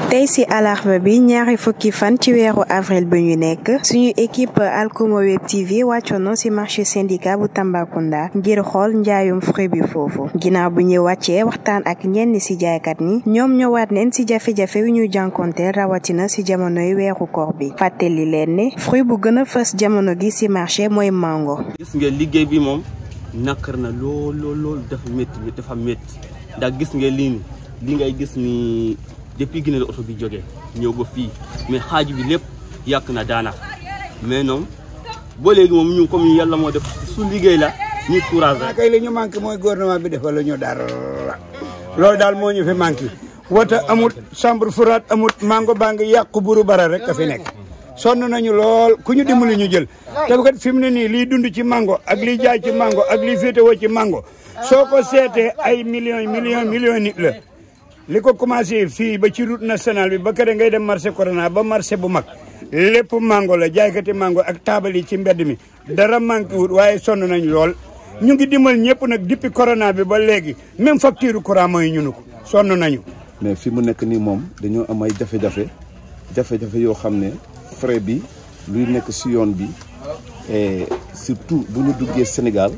tey ci alarba bi ñaari fukki fan ci weeru avril bi ñu nekk suñu équipe Alcomo Web TV wàccoon ci marché syndicat bu Tambacounda ngir xool njaayum fruit bi foofu ginnaaw bu ñu wàccee waxtaan ak ñenn ci jaaykat ñi ñoom ñëwaat neen ci jafe-jafe yu ñu jànkonteel rawatina ci jamonoy weeru koor bi fàttali leen ne fruit bu gën a fës jamono gi ci marché mooy mango. gis nga liggéey bi moom nakar na lool lool lool dafa métti dafa métti ndax gis nga lii ni li ngay gis ni depuis Guinée la oto bi jógee ñëw ba fii mais xaaju bi lépp yàq na daanaka mais noonu ba léegi moom ñu comme yàlla moo def su liggéey la ñu courage rek. kay li ñu manqué mooy gouvernement bi defal la ñu dara loolu daal moo ñu fi manqué wota amut chambre furaat amut mango baa ngi yàqu buru bara rek ka fi nekk sonn nañu lool ku ñu dimbali ñu jël te kat fi mu ne nii liy dund ci mango ak liy jaay ci mango ak liy féetewoo ci mango soo ko seetee ay millions millions millions nit la li ko commencé fii ba ci route nationale bi ba kër ngay dem marché corona ba marché bu mag lépp mango la jaaykati mango ak taabal yi ci mbedd mi dara manqué wut waaye sonn nañ lool ñu ngi dimbal ñëpp nag depuis corona bi ba léegi même facture courant mooy ñunu ko sonn nañu mais fi mu nekk nii moom dañoo am ay jafe-jafe jafe-jafe yoo xam ne frais bi luy nekk si yoon bi et surtout bu ñu duggee Sénégal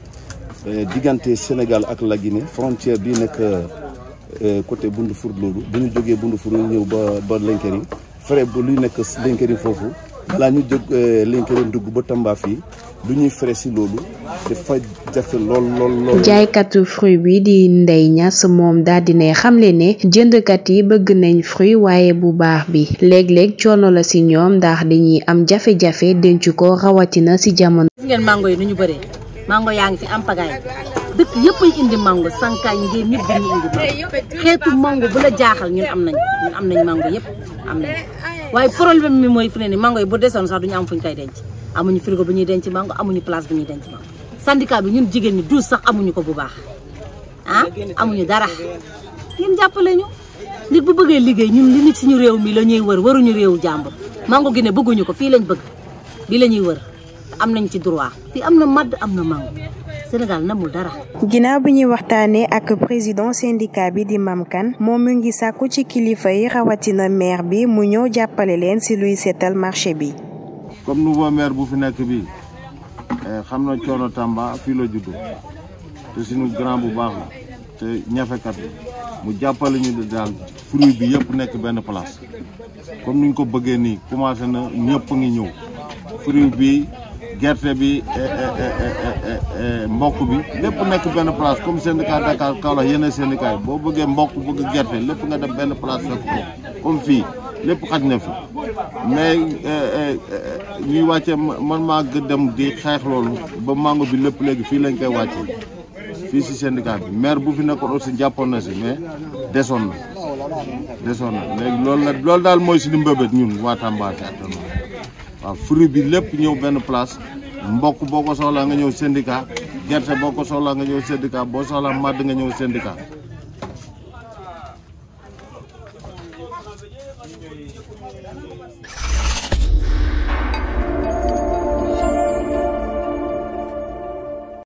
diggante Sénégal ak la Guinée frontière bi nekk côté Bundufour loolu bu ñu jógee Bundufour ñu ñëw ba ba Linkering frais bu luy nekk Linkering foofu balaa ñu jóg Linkering dugg ba Tamba fii lu ñuy frais si loolu dafa jafe lool lool lool. jaaykatu fruit bi di Ndeye Niass moom daal di ne xamle ne jëndkat yi bëgg nañ fruit waaye bu baax bi léeg-léeg coono la si ñoom ndax dañuy am jafe-jafe denc ko rawatina si jamono. gis ngeen mango yi nu ñu bëree mango yaa ngi fi am pagaay dëkk yëpp ay indi mango sankaañ ngeen ñëpp dañuy indi mango xeetu mango bu la jaaxal ñun am nañ ñun am nañ mango yëpp am nañ waaye problème mi mooy fu ne ni mango yi bu desoon sax duñu am fuñ koy denc amuñu frigo bu ñuy denc mango amuñu place bu ñuy denc mango syndicat bi ñun jigéen ñi douze sax amuñu ko bu baax ah amuñu dara ngeen jàppale ñu nit bu bëggee liggéey ñun li nit suñu réew mi la ñuy wër waruñu réewu jàmbur mango gi ne bëgguñu ko fii lañ bëgg bi la ñuy wër am nañ ci droit fii am na madd am na mango Sénégal namul dara. ginnaaw bi ñuy waxtaanee ak président syndicat bi di Mam Kane moom mu ngi sàkku ci kilifa yi rawatina maire bi mu ñëw jàppale leen ci luy seetal marché bi. comme nouveau maire bu fi nekk bi xam na coono Tamba fii la juddu te suñu grand bu baax la te ñafekat la mu jàppale ñu daal fruit bi yëpp nekk benn place comme niñ ko bëggee nii commencé na ñëpp ngi ñëw fruit bi gerte bi mbokk bi lépp nekk benn place comme syndicat Dakar Kaolack yeneen syndicat yi boo bëggee mbokk bëgg gerte lépp nga def benn place fekk ko comme fii lépp xaj na fi mais ñuy wàcce man maa gë dem di xeex loolu ba mango bi lépp léegi fii lañ koy wàcce fii si syndicat bi maire bu fi nekkoon aussi jàppoon na si mais desoon na desoon na léegi loolu la loolu daal mooy suñu mbébét ñun waa Tamba fi actuellement waaw fruit bi lépp ñëw benn place mbokk boo ko soxlaa nga ñëw syndicat gerte boo ko soxlaa nga ñëw syndicat boo soxlaa màdd nga ñëw syndicat